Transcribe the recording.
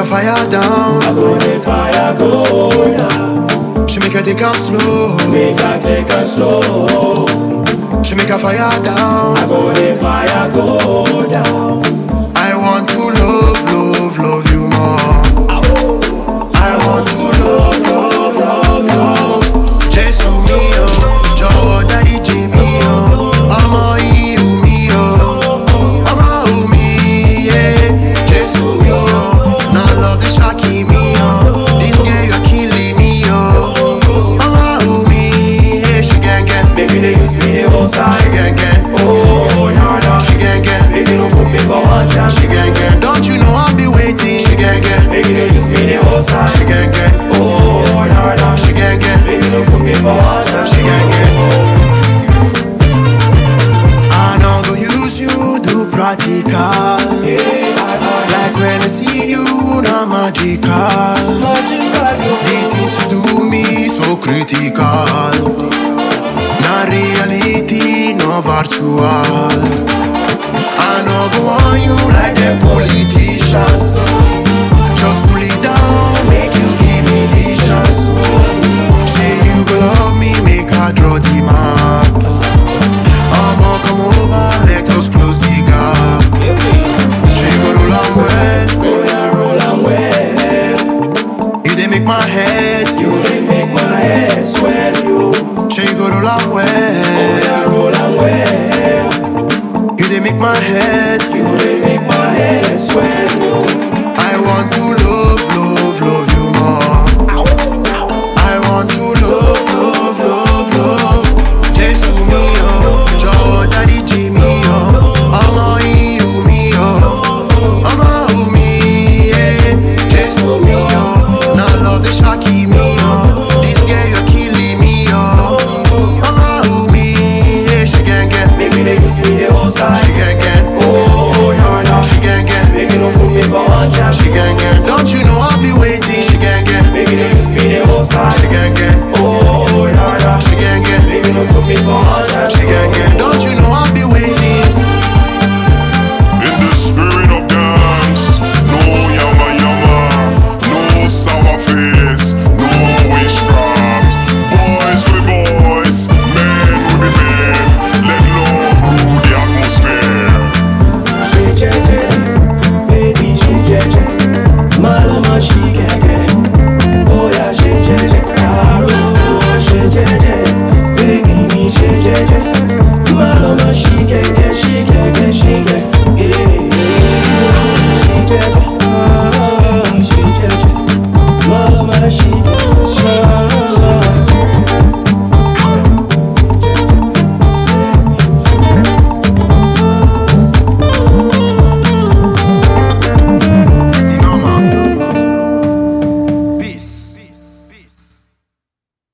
fire down. I go the fire go down. She make her take am slow. Make I take it slow. She make her fire down. I go the fire go down. I want to love, love, love you more. I want to love, love, love, love. Jésù mi o, jọ̀wọ́ dáríjì mi o. Ọmọ ìhù mi o, ọmọ ìhù mi yé. Jésù mi o, na love dey ṣáàkì mi o. This girl you're killing me o. Ọmọ ìhù mi yé. Ṣì gẹ́gẹ́, Make you dey use me the whole ṣì side. gẹ́gẹ́, Oh, nah, nah. ṣì gẹ́gẹ́, Make you no put me for one chance. ṣì gẹ́gẹ́. Don't you know I'll be waiting? Ṣì gẹ́gẹ́, Make you dey use me the whole ṣì side. gẹ́gẹ́, Oh, nah, nah. ṣì gẹ́gẹ́. Make you no put me for one chance. She can get. I know go use you do practical. Yeah, I know. Like when I see you, not magical. Magical, yo. The things you do me so critical. Not reality, no virtual. I know go on you like the politicians. Just cool it down, make you give me the chance. Say you go love me, make I draw the map. I'ma come over, let us close the gap. She go roll am well, Oh, yeah, roll and well. you dey make my head. You dey make my head swell, yo. She go roll am Oh, well, yeah, roll and well. you dey make my head. You dey make my head swell, yo. I want to love, love, love you more. I want to love, love, love, love. Jésù mi o, jọ̀wọ́ dáríjì mi o. Ọmọ ìhù mi o, ọmọ ìhù mi yé. Jésù mi o, na love dey ṣáàkì mi o. This girl you're killing me o. Ọmọ ìhù mi yé. Ṣì gẹ́gẹ́, Make you dey use me the whole ṣì side. gẹ́gẹ́, Oh, nah, nah. ṣì gẹ́gẹ́, Make you no put me for one chance. ṣì gẹ́gẹ́. Don't you know I'll be waiting? Ṣì gẹ́gẹ́, Make you dey use me the whole ṣì side. gẹ́gẹ́. Oh, nah, nah. She gang gang, Make you no put me for one chance. she gang gang. Don't you know I'll be waiting? In the spirit of dance, no yama yama, no sour face, no witchcraft. Boys we boys, men we be men. Let love rule the atmosphere. She jeje, baby she jeje, malama she gege. Oh yeah, she jeje, caro she jeje, baby me she jeje, malama she gege, she gege, she gege. She jeje, ah, she jeje, malama she